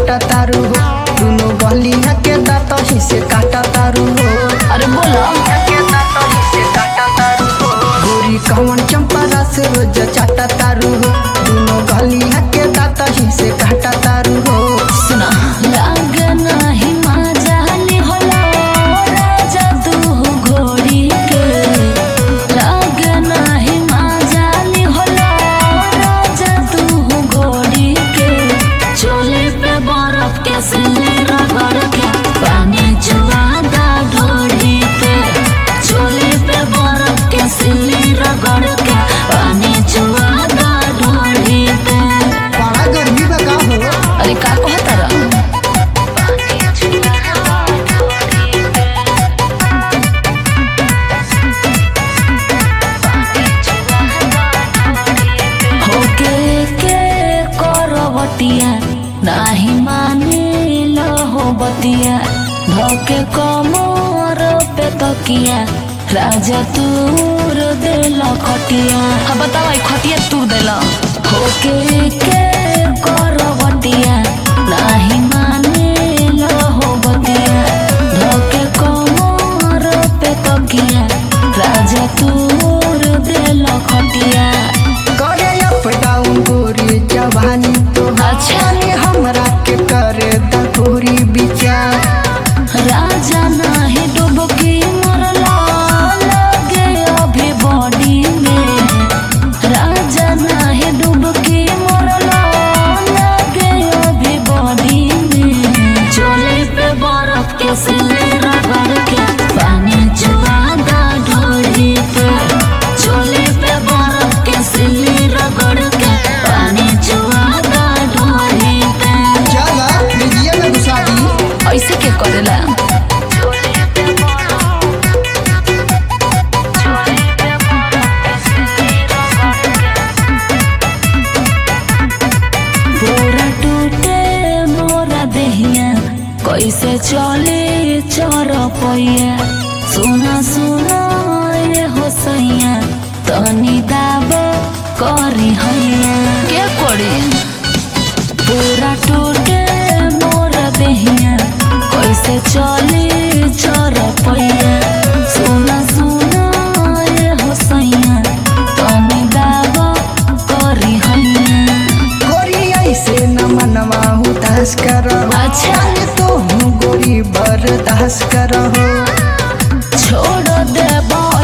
चाटा तारू हो दोनों गलिया के दांत ही से काटा तारू हो अरे बोलो के दांत ही से काटा तारू हो गोरी कौन चंपा रस रोज चाटा तारू हो दोनों गलिया के दांत ही से काटा तारू हो सुना लागे नाही माजाली होला राजा तू घोड़ी के लागे नाही माजाली होला राजा तू घोड़ी के चोले पे बर्फ के सिले रगड़ के पानी जुआदा ढोड़ी पे चोले पे बर्फ के सिले रगड़ के पानी जुआदा ढोड़ी पे बड़ा गर्मी बका हो अरे का कहता रहा होके के करवटिया नाही माने हो बतिया धोके कमर पे तकिया राजा तूर देल खटिया हाँ बताओ ई खटिया तूर देल होके के करवटिया नाही माने हो बतिया धोके कमर पे तकिया राजा तूर देल खटिया करे अप डाउन गोरी जवानी तो अच्छा। हमरा के करे दखोरी विचार राजा नाही डुबकी मरला लगे अभी बॉडी में राजा नाही डुबकी मरला लगे अभी बॉडी में चोले पे बर्फ के सिले रगड़ के पानी जुआदा ढोड़ी पे चोले पे बर्फ के सिले रगड़ के पानी जुआदा ढोड़ी पे चला लीजिए में घुसा दी ऐसे के करेला पूरा टूटे मोरा देहिया कैसे चले चर पैया सुना सुना ये हो सैया तनी दाब करी हैया के करी पूरा टूटे मोर देहिया कैसे चले चर पैया सुना सुना ये हो सैया तनी दाब करी हैया गोरी ऐसे न मनवा उदास करहो अच्छा। तो हूँ गोरी बर्दाश्त करहो छोड़ देबो